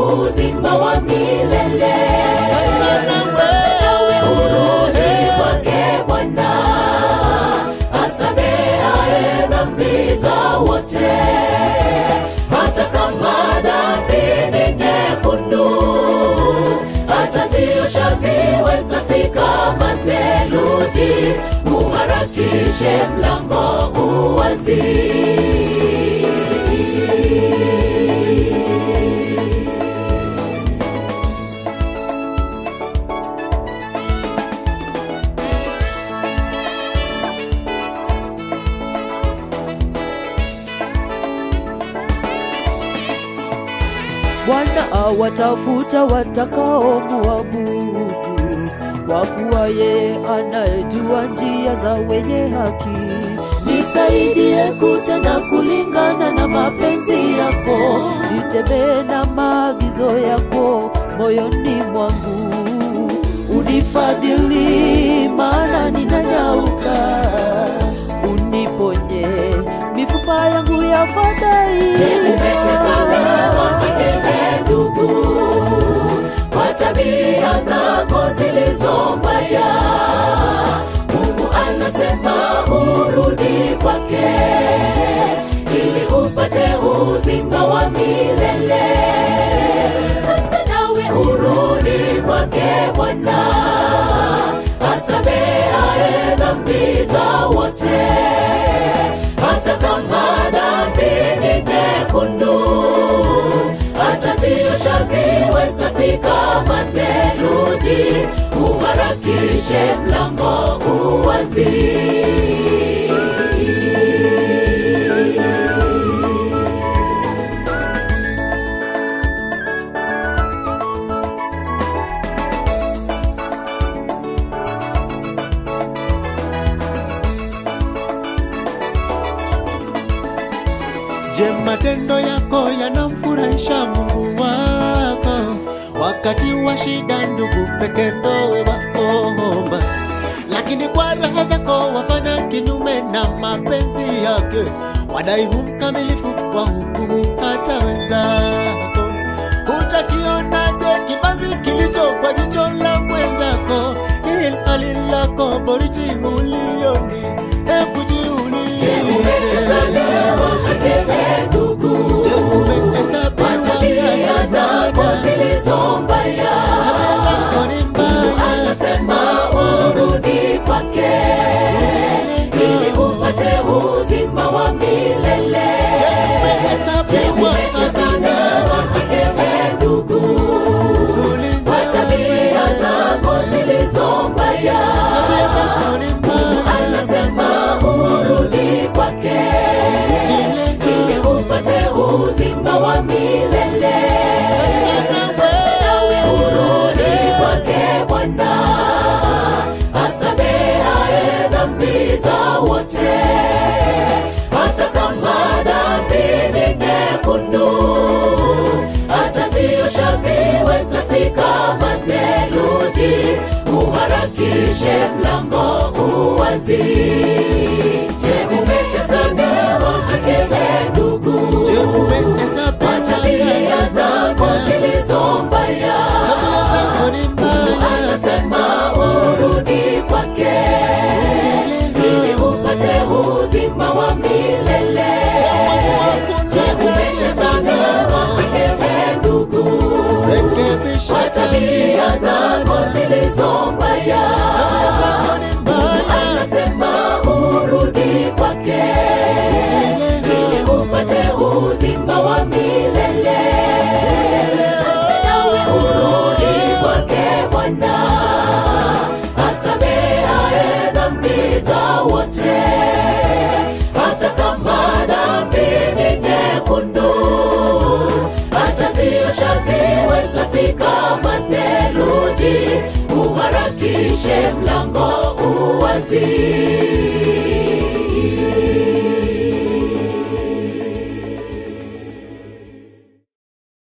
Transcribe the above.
uzima wa milele. Nawe urudi kwake Bwana, asamehaye dhambi za wote, hata kama dhambi ni nyekundu, ataziosha ziwe safi kama theluji. Uharakishe mlango uwazi. Bwana awatafuta watakaomuabudu, kwa kuwa yeye anayejua njia za wenye haki. Nisaidie kutenda kulingana na mapenzi yako, Nitembee na maagizo yako moyoni mwangu, unifadhili maana ninanyauka, uniponye mifupa yangu ya umehesabiwa milele ndugu, kwa tabia zako zilizo mbaya. Mungu anasema urudi kwake, ili upate uzima wa milele. Sasa nawe urudi kwake Bwana, asamehaye dhambi za wote hata kama dhambi ni nyekundu, ataziosha ziwe safi kama theluji. Uharakishe mlango uwazi. Je, matendo yako yanamfurahisha Mungu wako? Wakati wa shida, ndugu peke ndowe waomba, lakini kwa raha zako wafanya kinyume na mapenzi yake, wadai hu mkamilifu wa hukumu hata wenzako. Utakionaje kibanzi kilicho kwa jicho la mwenzako, ili hali lako boriti ulioni? Hebu Umehesabiwa jiulize. milele ndugu, Je, umehesabiwa kwa tabia zako zilizo mbaya. Mungu anasema urudi kwake, ili upate uzima wa milele. Je, umehesabiwa milele ndugu, kwa tabia zako zilizo mbaya. Mungu anasema urudi kwake, ili upate uzima wa milele. Nawe urudi kwake Bwana, asamehaye dhambi za wote, hata kama dhambi ni nyekundu, ataziosha ziwe safi kama theluji. Uharakishe mlango uwazi. Je, umehesabiwa hakele ndugu? Je, umehesabiwa kwa tabia zako zilizo mbaya. Mungu anasema urudi kwake, ili upate uzima wa milele. Je, umehesabiwa hakele ndugu? kwa tabia zako zilizo mbaya. Mungu anasema urudi kwake, ili upate uzima wa milele. Nawe urudi kwake Bwana, asamehaye dhambi za wote, hata kama dhambi ni nyekundu, ataziosha ziwe safi kama theluji. Uharakishe mlango uwazi.